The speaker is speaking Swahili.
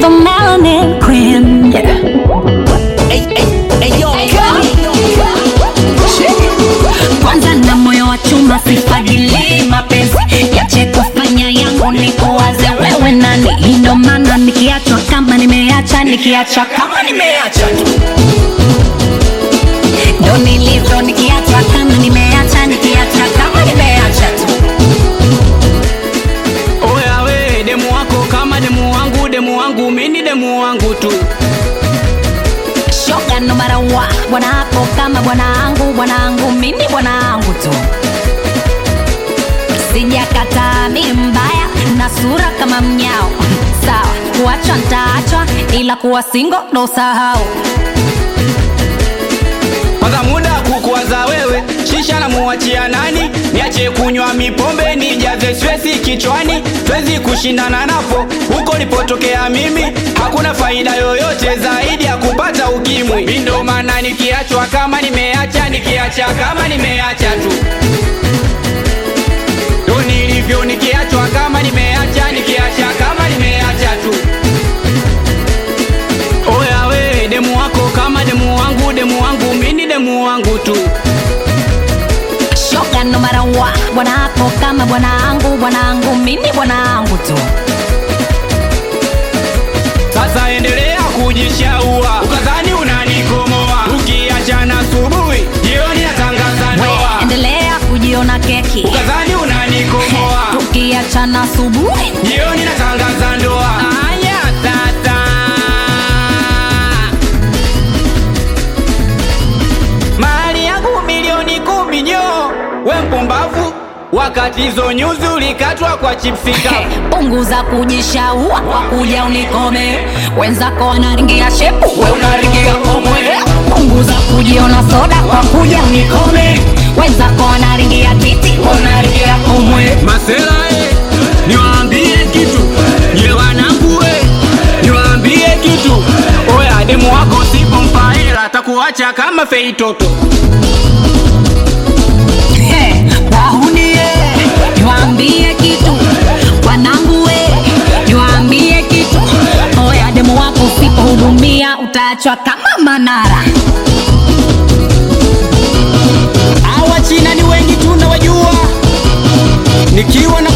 the melanin queen. Yeah. Kwanza na moyo wa chuma sifagili mapenzi yache kufanya yangu ni kuwaze wewe nani ndo maana nikiachwa kama nimeacha nikiacha kama nimeacha tu ndo nilivyo nikiachwa kama nimeacha nikiacha kama nimeacha tu Oya we demu wako kama demu wangu, demu wangu mini demu wangu tu. shoga no matter what bwana hapo kama bwanangu bwanangu mimi bwanangu tu sijakataa mi mbaya na sura kama mnyao sawa kuachwa ntaachwa ila kuwa singo ndo sahau Kwanza muda kukuwaza wewe, shisha na muachia nani? Niache kunywa mipombe nijaze stresi kichwani, twezi kushindana napo huko nilipotokea mimi. Hakuna faida yoyote zaidi ya kupata ukimwi. Mi ndo maana nikiachwa kama nimeacha, nikiacha kama nimeacha tu ndo nilivyo, nikiachwa kama nimeacha, nikiacha kama nimeacha tu. Oya we demu wako kama demu wangu, demu wangu mini demu wangu tu. shoga no matter what bwana hapo kama bwanangu bwanangu mimi bwanangu tu Sasa endelea kujishaua, ukadhani unanikomoa. Ukiachana asubuhi, jioni natangaza we ndoa. endelea kujiona keki Ukadhani unanikomoa, tukiachana asubuhi jioni natangaza ndoa. Aya tata, mali yangu milioni kumi nyo, we mpumbavu, wakati hizo nyuzi ulikatwa kwa chipsi kavu. punguza kujishaua kwa kuja unikome wenzako wanaringia shepu we unaringia komwe punguza kujiona soda kwa kuja unikome wenzako wanaringia kiti we unaringia komwe Masela eh, niwaambie kitu nye wanangu eh, niwaambie kitu oya, demu wako sipompa hela atakuacha kama fei toto. He, wahunie niwaambie kitu wanangu we niwaambie kitu oya demu wako usipohudumia utaachwa kama manara Hawa China ni wengi tunawajua, nikiwa na